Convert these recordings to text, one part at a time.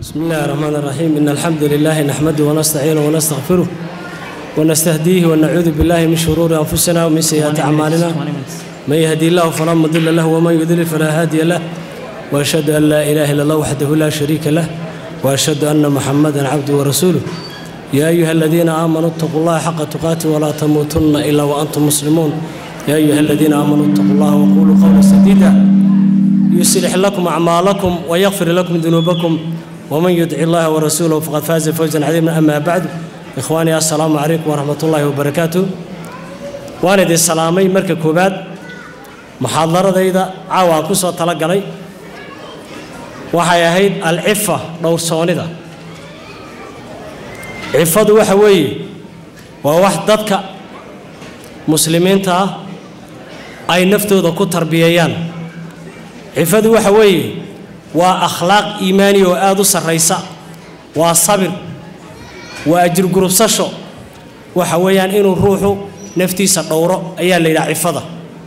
بسم الله الرحمن الرحيم إن الحمد لله نحمده ونستعينه ونستغفره ونستهديه ونعوذ بالله من شرور أنفسنا ومن سيئات أعمالنا من يهدي الله فلا مضل له ومن يضلل فلا هادي له وأشهد أن لا إله إلا الله وحده لا شريك له وأشهد أن محمدا عبده ورسوله يا أيها الذين آمنوا اتقوا الله حق تقاته ولا تموتن إلا وأنتم مسلمون يا أيها الذين آمنوا اتقوا الله وقولوا قولا سديدا يصلح لكم أعمالكم ويغفر لكم ذنوبكم ومن يطع الله ورسوله فقد فاز فوزا عظيما أما بعد إخواني السلام عليكم ورحمة الله وبركاته والد السلامي مركب كوباد محاضرة caawa ku soo talagalay waxay ahayd alcifa dhowrsoonida cifadu waxa weeye waa wax dadka muslimiinta ah ay naftooda ku tarbiyeeyaan cifadu waxa weeye waa akhlaaq iimaani oo aada u sarraysa waa sabir waa ajirgurubsasho waxa weeyaan inuu ruuxu naftiisa dhowro ayaa la yidhaha cifada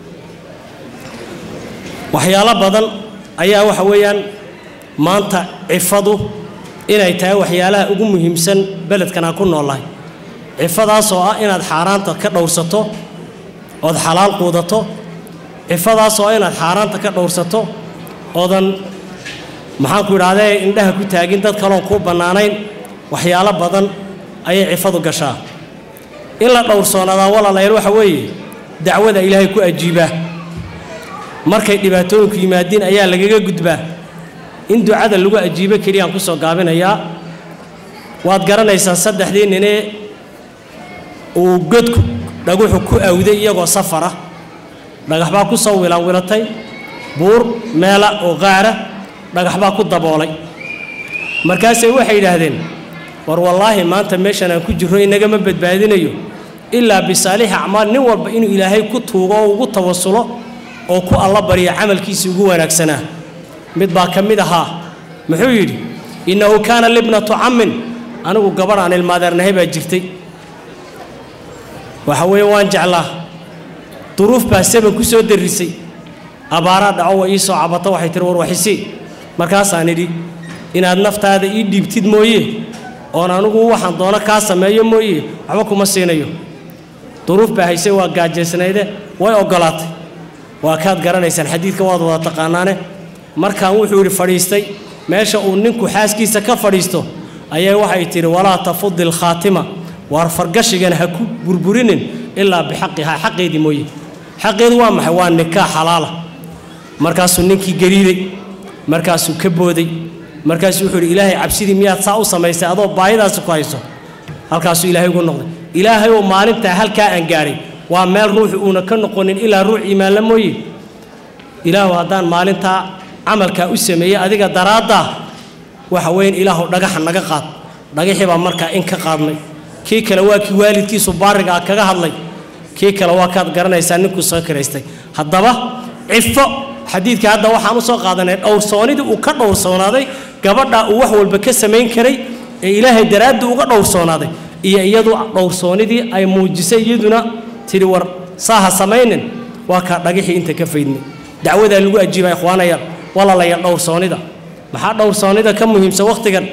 waxyaalo badan ayaa waxa weeyaan maanta cifadu inay tahay waxyaalaha ugu muhiimsan beledkan aan ku noolahay cifadaasoo ah inaad xaaraanta ka dhowrsato ood xalaal quudato cifadaasoo ah inaad xaaraanta ka dhowrsato oodan maxaanku idhahdee indhaha ku taagin dad kaloon kuu bannaanayn waxyaalo badan ayay cifadu gashaa in la dhowrsoonadaa walaalayaal waxa weeye dacwada ilaahay ku ajiibaa markay dhibaatooyinku yimaadiin ayaa lagaga gudbaa in ducada lagu ajiibo keliyaan ku soo gaabinayaa waad garanaysaan saddexdii ninee uu godku dhaguxu ku awday iyagoo safara dhagax baa ku soo wilanwilatay buur meela oo qaara dhagax baa ku daboolay markaasay waxay yidhaahdeen war wallaahi maanta meeshan aan ku jirro inagama badbaadinayo ilaa bisaalixi acmaal nin walba inuu ilaahay ku tuugo oo ugu tawasulo oo ku alla barya camalkiisii ugu wanaagsanaa mid baa ka mid ahaa muxuu yidhi innahu kaana libnatu cammin anigu gabadh aan ilmaadeernahay baa jirtay waxa weeye waan jeclaa duruuf baa saban ku soo darrisay abaaraa dhaco wa ii soo cabato waxay tihi war waxisii markaasaan idhi inaad naftaada ii dhiibtid mooye oon anugu waxaan doono kaa sameeyo mooye waxba kuma siinayo duruuf baa haysay waa gaajaysnayde way oggolaatay waa kaad garanaysaan xadiidka waad wada taqaanaane markaan wuxuu yidhi fadhiistay meesha uu ninku xaaskiisa ka fadhiisto ayay waxay tidhi walaa tafudi alkhaatima waar fargashigan ha ku burburinin ilaa bixaqihaa xaqeedii mooye xaqeedu waa maxay waa nikaax xalaala markaasuu ninkii gariiday markaasuu ka booday markaasuu wuxuu yidhi ilaahay cabsidii miyaad saa u samaysay adoo baahidaasi ku hayso halkaasuu ilaahay ugu noqday ilaahay oo maalintaa halkaa aan gaadhay waa meel ruuxu uuna ka noqonin ilaa ruux iimaanla mooye ilaahu haddaan maalintaa camalkaa u sameeyey adiga daraaddaa waxa weyn ilaahu dhagaxa naga qaad dhagaxii baa markaa in ka qaadnay kii kale waa kii waalidkiisu baariga ah kaga hadlay kii kale waa kaad garanaysaa ninkuu soo kiraystay haddaba cifo xadiidka hadda waxaan u soo qaadanay dhowrsoonidii uu ka dhowrsoonaaday gabadhaa uu wax walba ka samayn karay ee ilaahay daraaddii uga dhowrsoonaaday iyo iyadu dhowrsoonidii ay muujisay iyaduna tidhi war saaha samaynin waa kaa dhagixii inta ka faydnay dacwadaa lagu ajiibaa ikhwaanayaal walalayaal dhowrsoonida maxaa dhowrsoonida ka muhiimsan wakhtigan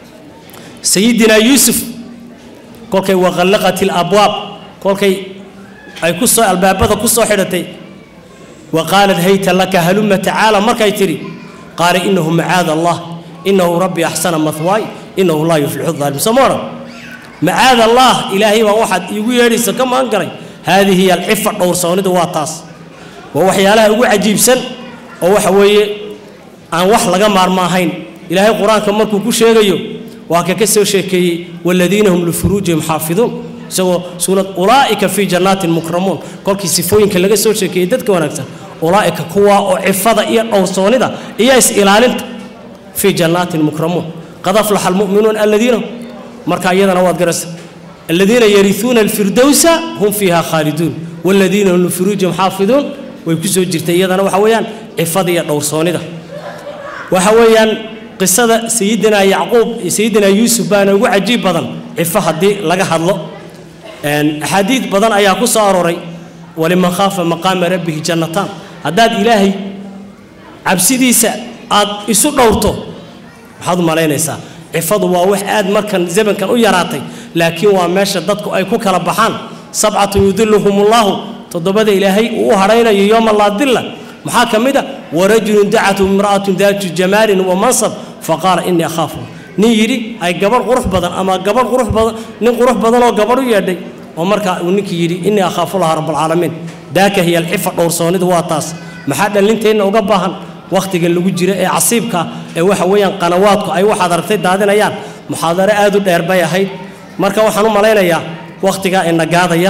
sayidinaa yuusuf kolkay waqallaqat ilabwaab kolkay ay ku soo albaabada ku soo xidhatay wa qaalat hayta laka halumma tacaala markay tidhi qaala innahu macaada allah innahu rabbi axsana mahwaay innahu laa yuflixu dhaalim soo ma odhan macaad allah ilaahay baa waxaad iigu yeedhaysa ka magan garay haadihi hiya alcifa dhowrsoonidu waa taas waa waxyaalaha ugu cajiibsan oo waxa weeye aan wax laga maarma ahayn ilaahay qur-aanka markuu ku sheegayo waa ka ka soo sheekeeyey waladiina hum lifuruujihim xaafiduun isagoo suurad ulaa'ika fii jannaatin mukramuun kolkii sifooyinka laga soo sheekeeyey dadka wanaagsan ulaa'ika kuwaa oo cifada iyo dhowrsoonida iyo is-ilaalinta fii jannaatin mukramuun qad aflaxa almu'minuun aladiina marka iyadana waad garaysa aladiina yariuuna alfirdowsa hum fiiha khaaliduun waladiina hum lifuruujihim xaafiduun way ku soo jirtay iyadana waxa weeyaan cifada iyo dhowrsoonida waxa weeyaan qisada sayidinaa yacquub iyo sayidinaa yuusuf baana ugu cajiib badan cifo haddii laga hadlo axaadiid badan ayaa ku soo arooray waliman khaafa maqaama rabbihi jannataan haddaad ilaahay cabsidiisa aad isu dhowrto waxaad u malaynaysaa cifadu waa wax aad markan zamankan u yaraatay laakiin waa meesha dadku ay ku kala baxaan sabcatu yudiluhumullahu toddobada ilaahay uu u hadhaynayo yooma laa dilla maxaa ka mid a warajulun dacatu imra'atun daatu jamaalin wa mansab faqaala innii akhaafu nin yidhi ay gabadh qurux badan ama gabadh qurux badan nin qurux badan oo gabadh u yeedhay oo markaa uu ninkii yidhi innii akhaafu laha rabbalcaalamiin daaka hiya alcifa dhowrsoonidu waa taas maxaa dhallinteenna uga baahan wakhtiga lagu jiro ee casiibka ee waxa weeyaan qanawaadku ay waxaad aragtay daadinayaan muxaadaro aad u dheer bay ahayd marka waxaan u malaynayaa wakhtigaa ina gaadaya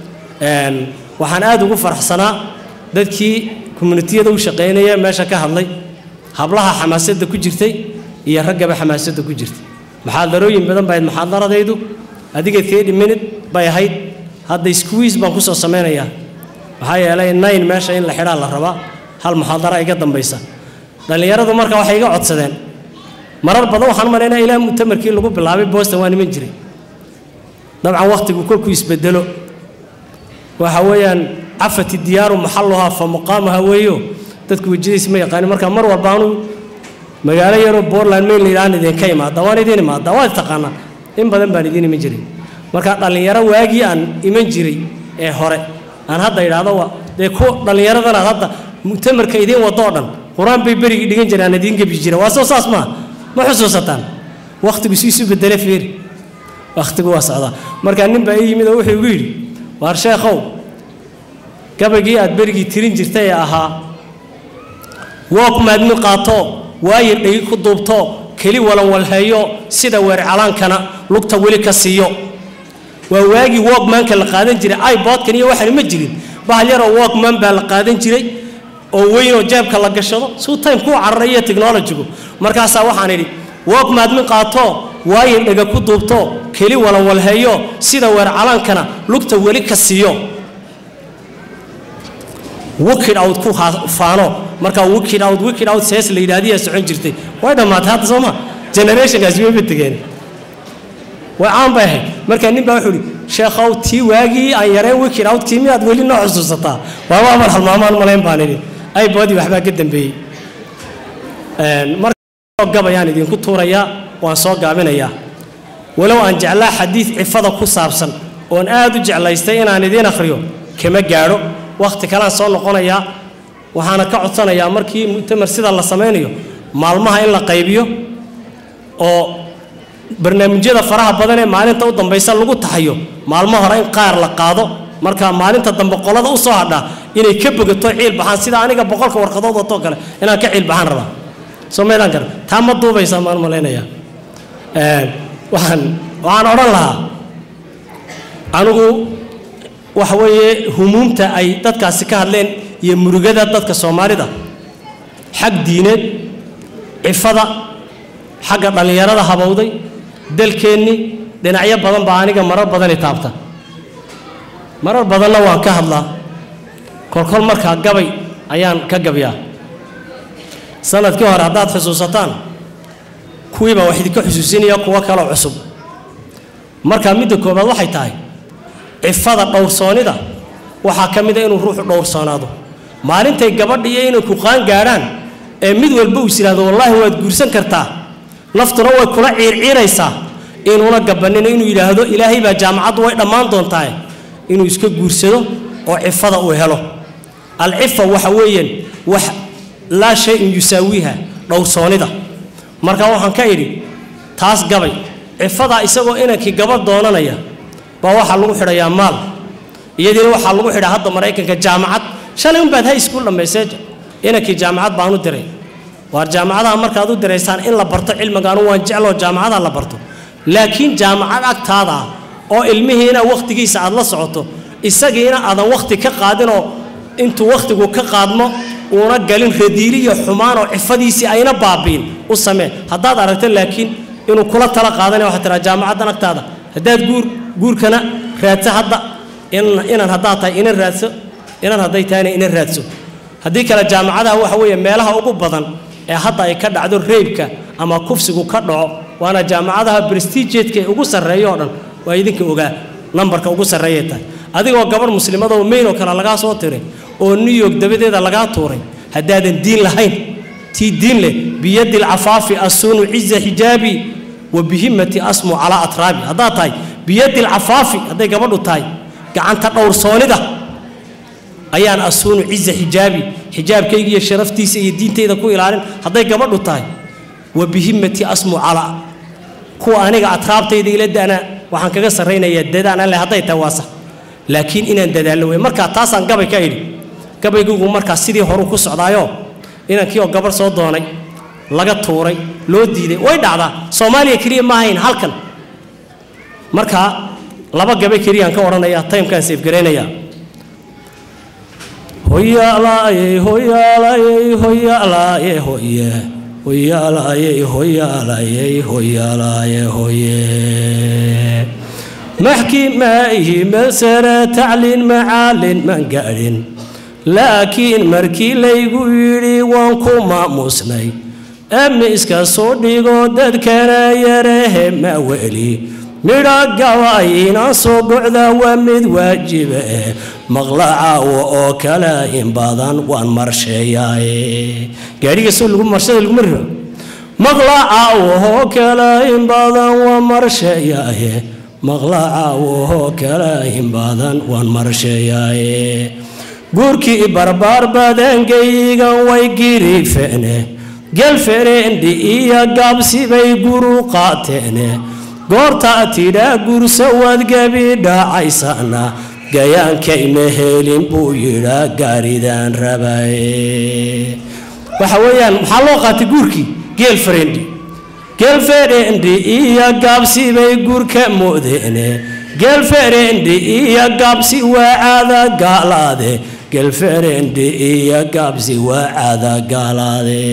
waxaan aad ugu faraxsanaa dadkii communitiyada u shaqaynaya meesha ka hadlay hablaha xamaasadda ku jirtay iyo raggaba xamaasadda ku jirtay muxaadarooyin badan bahayd muxaadaradaydu adiga thirty minute bay ahayd hadda squeeze baan kusoo samaynayaa maxaa yeelay nine meesha in la xidhaa la rabaa hal muxaadara iga dambaysa dhallinyaradu marka waxay iga codsadeen marar badan waxaan u malaynaya ilaa mutamarkii lagu bilaabay boston waa niman jiray dabcan wakhtigu kolkuu isbedelo waxa weeyaan cafati diyaaru maxalluhaa fa muqaamuha weeyo dadku wejadiisa ma yaqaanin marka mar walba anuu magaalo yaroo bortland main layidhahan idinka imaada waan idin imaada waad taqaanaa in badan baan idin iman jiray marka dhallinyaro waagii aan iman jiray ee hore aan hadda idhaahdo waa dee ku dhallinyaradana aad hadda mutamarka idiin wado oo dhan qur-aan bay berigii dhigan jireen aan idiin gebi jira waa soo saas maa ma xusuusataan wakhtigu si isu bedele feeri wakhtigu waa socdaa marka nin baa ii yimid oo wuxuu igu yidhi waar sheekhow gabaygii aad berigii tirin jirtay ee ahaa woog maadmi qaato waayin dhegi ku duubto keli walanwalheeyo sida weer calaankana lugta weli ka siiyo waa waagii wogmanka la qaadan jiray ibodkan iyo waxan ma jirin bahal yaroo wogman baa la qaadan jiray oo weynoo jeebka la gashado suu time kuu cararay iyo technologigu markaasaa waxaan idhi wog maadmi qaato waayin dhega ku duubto keli walanwalheeyo sida weer calaankana lugta weli ka siiyo wikid out ku faano markaa wikid out wikid out sees la yidhaahdiyaa socon jirtay way dhammaatay hadda soo ma generationkaasi wayba tegeen way caan bay ahayd markaa nin baa wuxuu ihi sheekhow tii waagii aan yareen wikid out kii miyaad weli noo xusuusataa waaba amar halmaamaan malayn baan idhi ay boodii waxbaa ka dambeeyey marka gabayaan idinku tuurayaa waan soo gaabinayaa walow aan jeclaa xadiid cifada ku saabsan oon aad u jeclaystay inaan idiin akhriyo kama gaadho wakhti kaleaan soo noqonayaa waxaana ka codsanayaa markii mu'tamar sida la samaynayo maalmaha in la qaybiyo oo barnaamijyada faraha badan ee maalinta u dambaysa lagu taxayo maalmo hore in qaar la qaado marka maalinta dambe qolada u soo hadhaa inay ka bogato ciil baxaan sida aniga boqolka warqadood watoo kale inaan ka ciil baxaan rabaa soo maydaan kara taa ma duubaysaa maan malaynayaa waxaan waxaan odhan lahaa anigu waxa weeye humuumta ay dadkaasi ka hadleen iyo murugada dadka soomaalida xag diineed cifada xagga dhallinyarada habowday dalkeennii dhinacyo badan baa aniga marar badani taabta marar badanna waan ka hadlaa kolkol markaa gabay ayaan ka gabyaa sanadkii hore haddaad xusuusataan kuwii baan wax idinka xusuusinaya kuwo kaloo cusub marka midda koobaad waxay tahay cifada dhowrsoonida waxaa ka mid a inuu ruuxu dhowrsoonaado maalintay gabadha iyo inay ku qaan gaadhaan ee mid walba uu is yidhahdo wallaahi waad guursan kartaa naftuna way kula ciirciiraysaa inuuna gabanino inuu yidhaahdo ilaahay baa jaamacaddu way dhammaan doontaa inuu iska guursado oo cifada uu helo alcifa waxa weeyaan wax laa shay-in yusaawiiha dhowrsoonida marka waxaan ka idhi taas gabay cifadaa isagoo inankii gabadh doonanaya baa waxaa lagu xidhayaa maal iyadiina waxaa lagu xidhaa hadda maraykanka jaamacad shalay unbaad hay iskuul dhammaysee inankii jaamacad baan u diray waar jaamacadaha markaad u diraysaan in la barto cilmigaanu waan jecloo jaamacadaha la barto laakiin jaamacad agtaada ah oo ilmihiina wakhtigiisa aad la socoto isagiina aadan wakhti ka qaadinoo intuu wakhtigu ka qaadmo uuna galin radiili iyo xumaan oo cifadiisii ayna baabiin u samee haddaad aragto laakiin inuu kula tala qaadanaya waxaad tiraa jaamacaddan agtaada haddaad guur guurkana raadso hadda inan haddaad tahay inan raadso inan hadday tahayna inan raadso haddii kale jaamacadaha waxa weeye meelaha ugu badan ee hadda ay ka dhacdo reybka ama kufsigu ka dhaco waana jaamacadaha brestigeedka ee ugu sarreeya oo dhan waa idinka ogaa nambarka ugu sarreeyay tahay adigoo gabadh muslimadoo mayn oo kale lagaa soo tiray oo new york dabadeeda lagaa tuuray haddaadan diin lahayn tii diin leh biyadi lcafaafi assuunu ciza xijaabi wa bihimati asmu calaa atraabi haddaad tahay biyadi lcafaafi hadday gabadhu tahay gacanta dhowrsoonida ayaan asuunu ciza xijaabi xijaabkayga iyo sharaftiisa iyo diintayda ku ilaalin hadday gabadhu tahay wa bihimati asmu calaa kuwa aniga atraabtayda ila dana waxaan kaga sarraynayaa dadaan alle hadday tahay waa sax laakiin inaan dadaallo wey markaa taasaan gabay ka idhi gabaygigu markaa sidii horu ku socdaayo inankii oo gabarh soo doonay laga tuuray loo diiday way dhacdaa soomaaliya keliya ma ahayn halkan markaa laba gabay keliyaan ka odhanayaa taymkaan seefgaraynayaa hoyaalaaye hoyaalaaye hoyaalaaye hoye hoyaalaaye hoyaalaaye hoyaalaaye hoye maxkimaahi masara tacliin macaalin maan gaadhin laakiin markii laygu yidhi waan ku maamusnay ama iska soo dhigo dadkana yarehe ma weli midha gabay inaan soo dhocda waa mid waajiba eh maqlacaawo oo kale in badan waan marsheeyaaye gaadhiga soo lagu marshada laguma riro maqlacaawo oo kale in badan waan marsheeyaaye maqlacaawo oo kale in badan waan marsheeyaaye guurkii barbaar badangaygan way girifeene gelfereendhi iyo gaabsibay guru qaateene goortaa tidhaa gursa waad gebi dhacaysana gayaankayma helin buu yidhaa gaaridaan rabaye waxa weeyaan maxaa loo qaatay guurkii geelfereendhi geelfereendhi iyo gaabsibay gurka moodeene geelfereendhi iyo gaabsi waa caada gaalaade gelfereendhi iyo gaabsi waa caada gaalaade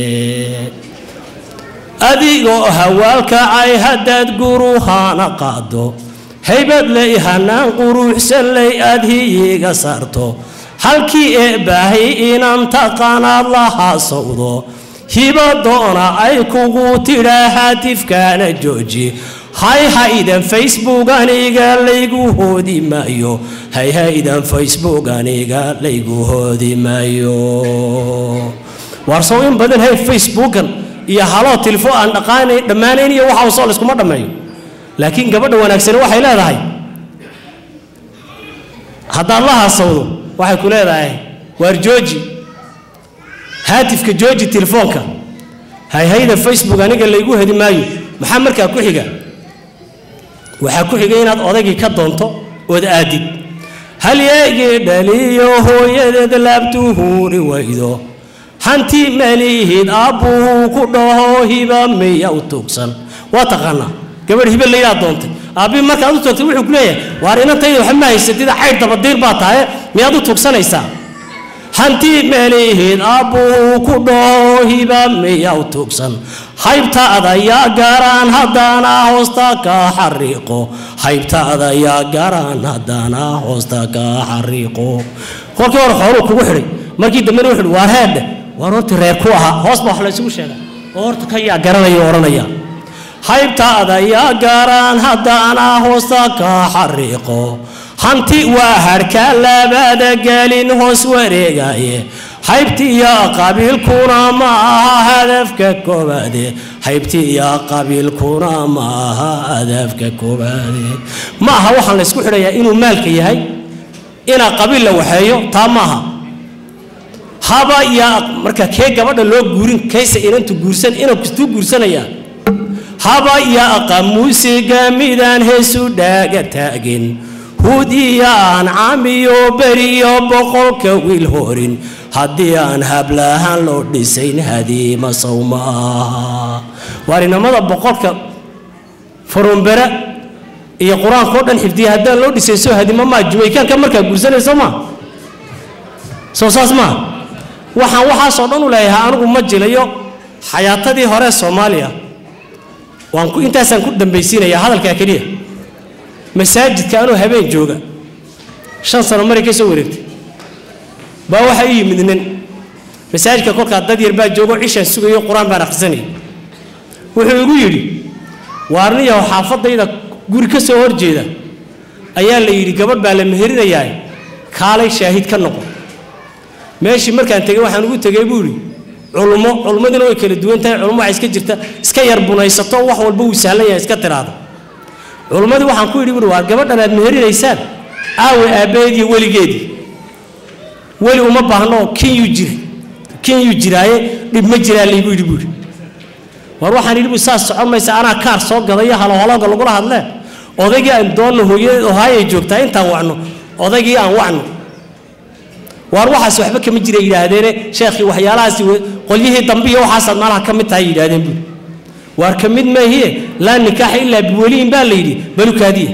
adigoo hawaalkacay haddaad guruhaana qaado haybad lay hanaan quruxsan lay aad hiyiga saarto halkii ee baahay inaan taqaanaad lahaa sawdo hibadoona ay kugu tidhaa haatifkaana jooji hay haydan facebook aniga laygu hoodi maayo hay haydan facebook aniga laygu hoodi maayo waarsow in badan hay facebookan iyo haloo tilfo aan dhaqaanayn dhammaanayn iyo waxa soo layskuma dhammeeyo laakiin gabadha wanaagsani waxay leedahay haddaad la haasawdo waxay ku leedahay waar jooji haatifka jooji telefoonka hayhayda facebook aniga laygu hedi maayo maxaa markaa ku xiga waxaa ku xiga inaad odaygii ka doonto ood aadid hal yeegii dhaliyo hooyadeed laabtuhuuri waydo hanti malihid aabbuhu ku dhaho hiba miya u tuugsan waa taqaanaa gabadh hibe layidhaa doontay aabbii markaad u toogtay wuxuu ku leeyahay waar inantayda waxa ma haysatida caydh dabadiir baa tahay miyaad u tuugsanaysaa hanti malihid aabbuhu ku dhaho hiba miya u tuugsan haybtaada yaa garaan haddaana hoosta ka xariiqo haybtaada yaa garaan haddaana hoosta ka xariiqo kolkii hore xooluu kugu xidhay markii dambena wuxuu waar heedhe waar horta reer ku ahaa hoos baa wax la isugu sheegaa oo horta ka yaa garanaya odhanaya haybtaada yaa garaan haddaana hoosta ka xariiqo hanti waa harhka labada gelin hoos wareegaye haybtiya qabiilkuna ma aha hadafka koobaade haybtiya qabiilkuna ma aha hadafka koobaade ma aha waxaan la ysku xidhayaa inuu maalka yahay inaa qabiil la waxeeyo taa maaha haba yaa marka kee gabadha loo guurin kayse inantu guursan inankastuu guursanaya haba yaaqa muusiga midaan heesu dhaaga taagin hud iyo aan camiyo beriyo boqolka wiil horin haddii aan hablahaan loo dhisayn hadiima sow ma aha waarinamada boqolka faruunbere iyo qur-aanka o dhan xifdiya haddaan loo dhisayn soo hadima maa jumaykaanka markaa guursanayso maa soo saas maa waxaan waxaasoo dhan u leeyahay anigu ma jilayo xayaatadii hore soomaaliya waan ku intaasaan ku dambaysiinayaa hadalkaa keliya masaajidka anuu habeen jooga shan sano maray ka soo wareegtay baa waxaa ii yimid nin masaajidka kolkaa dad yar baa joogo cishaan sugayo qur-aan baan akhrisanayay wuxuu igu yidhi waarniyaho xaafadayda guri ka soo horjeeda ayaa la yidhi gabadh baa la meherinayaa kaalay shaahid ka noqo meeshii markaan tegey waxaan ugu tegey buu idhi culummo culummaduna way kala duwan tahay culummo waxay iska jirta iska yar bunaysato wax walba wuu sahlan yahay iska tiraahdo culummadii waxaan ku yidhi buuri waa gabadhan aad meherinaysaan aawe aabbaheed iyo weligeedii weli uma baahno kinyuu jiri kinyuu jiraaye dhib ma jiraa laygu yidhi buuri war waxaan yidhi bu saas socon maysa anaa kaar soo gadayo haloholooga lagula hadlee odaygii aan doonno hooyadeed ohaayay joogtaa intaan wacno odaygii aan wacno waar waxaas waxba kama jira yidhaahdeene sheekhii waxyaalahaasi qolyihii dambe iyo waxaasaad maalaha ka mid tahay yidhahdeen buuri waar ka mid maahiye laa nikaaxa ilaa biweliyin baa la yidhi balukaadiye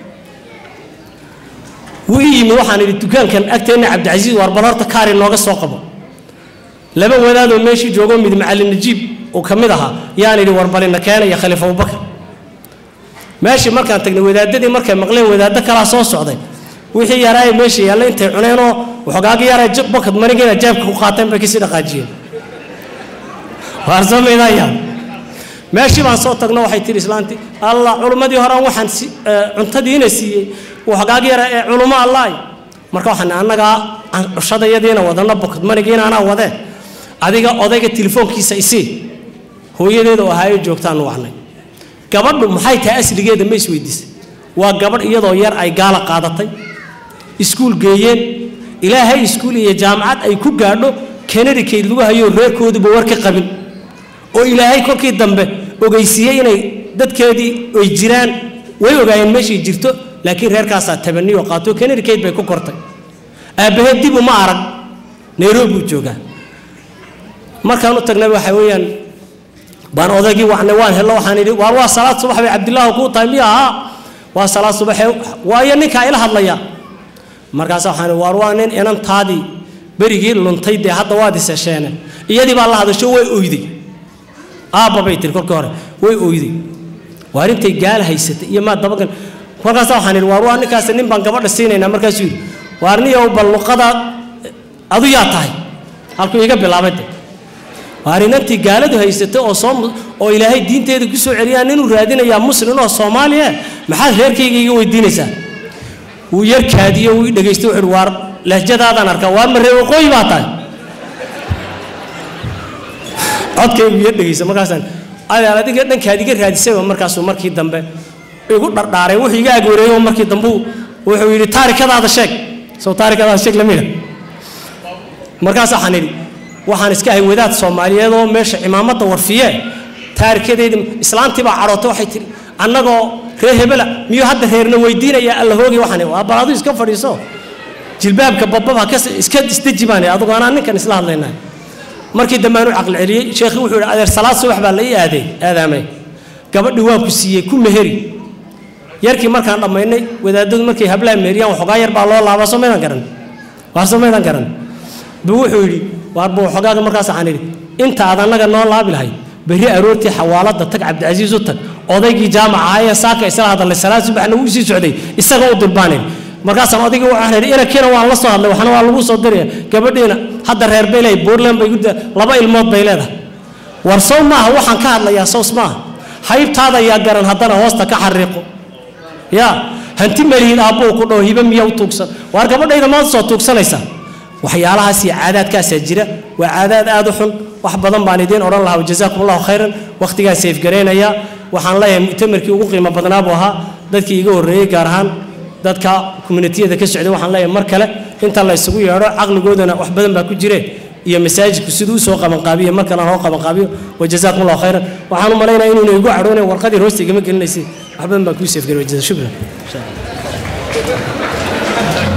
wuu ii yimi waxaan idhi dukaankan agteenna cabdicasiis waar bal horta kaari nooga soo qabo laba wadaadoo meeshii joogo mid macallin najiib uu ka mid ahaa yaan idhi warbalina keena iyo khaliif abubakar meeshii markaan tagnay wadaadadii markay maqleen wadaaddo kalaa soo socday wixii yaraaye meesha yaalla intay cuneenoo waxoogaagi yaraa bakad manigeena jaabka ku qaateen bay kasii dhaqaajiyeen waarsamaydayaa meeshii baan soo tagno waxay tihi islaantii allah culummadii horaan waxaan cuntadiina siiyey waxoogaagi yara ee culummo allaay marka waxaan annagaa cushadayadiina wadana bakad manigiina anaa wadee adiga odayga telefoonkiisa isii hooyadeeda oo ahaayo joogtaanu wacnay gabadhu maxay tahay asligeeda ma isweydiisay waa gabadh iyadoo yar ay gaala qaadatay iskuul geeyeen ilaahay iskuul iyo jaamacad ay ku gaadho kanadikeyd lagu hayo reerkooduba war ka qabin oo ilaahay kolkii dambe ogeysiiyey inay dadkeedii ay jiraan way ogaayeen meeshay jirto laakiin reerkaasaa tabaniyo qaato kanadikeyd bay ku kortay aabbaheed dib uma arag nairobi buu joogaa markaan u tagnay waxa weeyaan baan odaygii wacnay waan hello waxaan idhi waar waa salaad subax bay cabdilaahu kuu tahay miya ahaa waa salaad subaxee waayo ninkaa ila hadlaya markaas waxaan idhi waar waa nin inantaadii berigii luntay dee hadda waad isesheene iyadii baa la hadasho way oyday aabba bay tiri kolkii hore way oyday waar intay gaala haysatay iyo maa dabagan markaas waxaan idhi waar waa ninkaasi nin baan gabadha siinaynaa markaasuu yidhi waar niyow bal luqada adu yaa tahay halkuu iga bilaabay de waar inantii gaaladu haysatay oo soo oo ilaahay diinteeda ku soo celiyaan inuu raadinayaa muslim oo soomaaliya maxaad reerkayga iga weydiinaysaa wuu yar kaadiyo wuu dhegaystay wuxuu waar lahjadaadaan arkaa waar ma reer waqooyi baa tahay codkaygu yar dhegaysa markaasaan adeer adiga dhankaad iga raadisayba markaasuu markii dambe igu dhardhaaray wuxuu iga agwareeyo markii dambe wuxuu yidhi taarikadaada sheeg soo taarikadaada sheeg lamida markaas waxaan idhi waxaan iska ahay wadaad soomaaliyeed oo meesha cimaamadda warfiye taarikadeedii islaantii baa cadhootay waxay tihi annagoo reer hebela miyuu hadda reerna weydiinaya alla hoogay waxaan waa bal adu iska fadhiiso jilbaabka bababa ka iska isdeji baan adugu anaa ninkan isla hadlaynaa markii dambe aan u caqli celiyey sheekhi wuxuu yidhi adeer salaad subax baa la ii aaday aadaamay gabadhii waan ku siiyey ku meheri yarkii markaan dhammaynay wadaadadu markay hablaha meheriyaan waxoogaa yar baa loo laabaa soo maydaan garan waar soo maydaan garan buu wuxuu yidhi waar buu waxoogaaga markaas waxaan idhi inta aad annaga noo laabi lahayd berri aroortii xawaaladda tag cabdicasiis u tag odaygii jaamaca ahaayee saaka isla hadalay salaad subaxna wuu sii socday isaga u dulbaanin markaasaan odaygii waxaan idhi inankiina waan la soo hadlay waxna waa lagu soo diraya gabadhiina hadda reer bay leeyahay puntland bay gudda laba ilmood bay leedahay war sow maaha waxaan ka hadlayaa sows maaha haybtaada yaa garan haddana hoosta ka xariiqo ya hanti malihiin aabbuu ku dhaho hiba miya u tuugsan waar gabadhayda maad soo tuugsanaysaa waxyaalahaas iyo caadaadkaasaa jira waa caadaad aad u xun wax badan baan idiin odhan lahaa wajazaakum allahu khayran wakhtigaan seefgaraynayaa waxaan leeyahay mu'tamarkii ugu qiimo badnaa buu ahaa dadkii iga horreeyey gaar ahaan dadka communitiyada ka socday waxaan leeyahay mar kale inta la isugu yeedho caqligoodana wax badan baa ku jire iyo masaajidku siduu usoo qabanqaabiyo mar kalena hoo qabanqaabiyo wajazaakum allahu khayran waxaan u malaynaya inuuna igu cadhoonay warqadii hoosta igama gelinaysay wax badan baa kuu seefgaray wajaza shukran insha allah